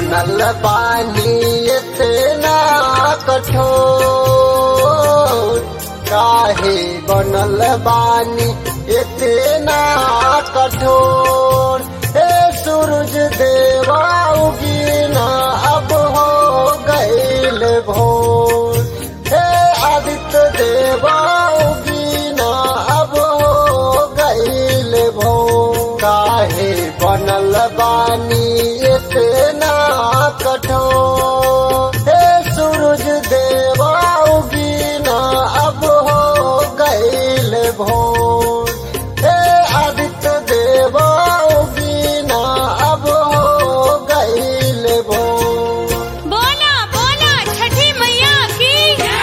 बनल बानी इतना कठोर काहे बनल बानी इतना कठोर हे सूरज देवा उगीना अब हो गईल भोर हे आदित्य देवा उगीना अब हो गईल भोर काहे बनल बानी इतना कठोर हे सूरज देवा उगीना अब हो गईल भोर हे आदित्य देवा उगीना अब हो गईल भोर बोला बोला छठी मैया की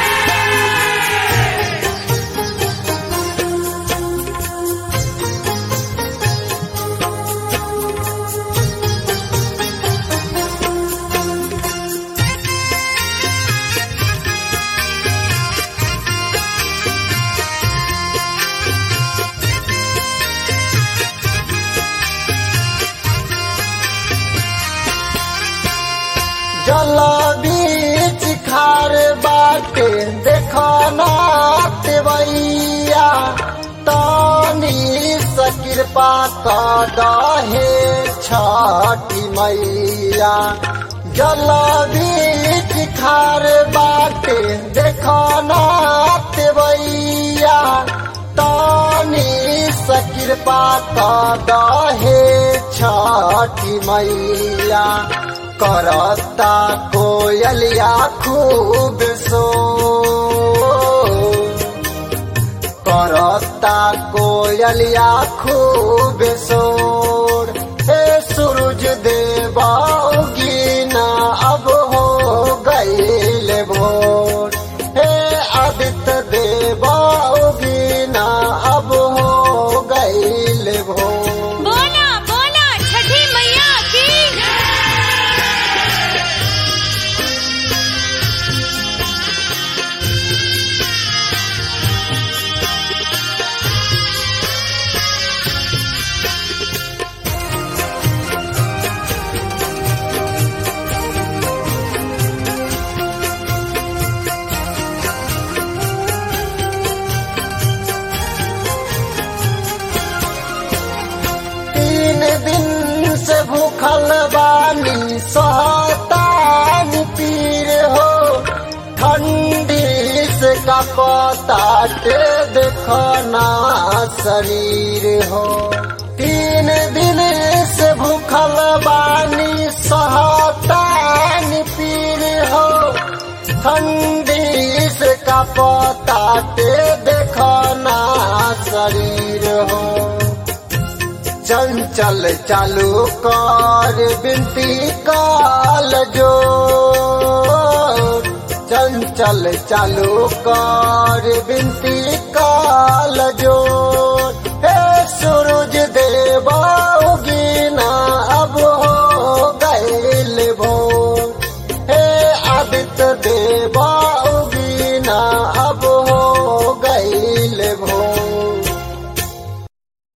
जल बीच खार बाटे देखना तेवैया तानी सकृपा का दहे छठी मैया जल बीच खार बाटे देखना तेवैया तानी सकृपा का दहे छठी मैया करता कोयलिया खूब सो करता कोयलिया खूब सोर हे सूरज देवा उगीना अब हो गईल भोर हे आदित्य देवा उगीना अब हो गईल भोर बोला बोला छठी मैया की तीन दिन से भूखल बानी सहतान पीर हो ठंडी से कपताटे देखना शरीर हो तीन दिन से भूखल बानी सहतान पीर हो ठंडी से कपताटे देखना शरीर हो चंचल चालू कर बिनती काल जो चंचल चालू कर बिनती काल जो हे सूरज देवा उगीना अब हो गईल भोर हे आदित्य देवा उगीना अब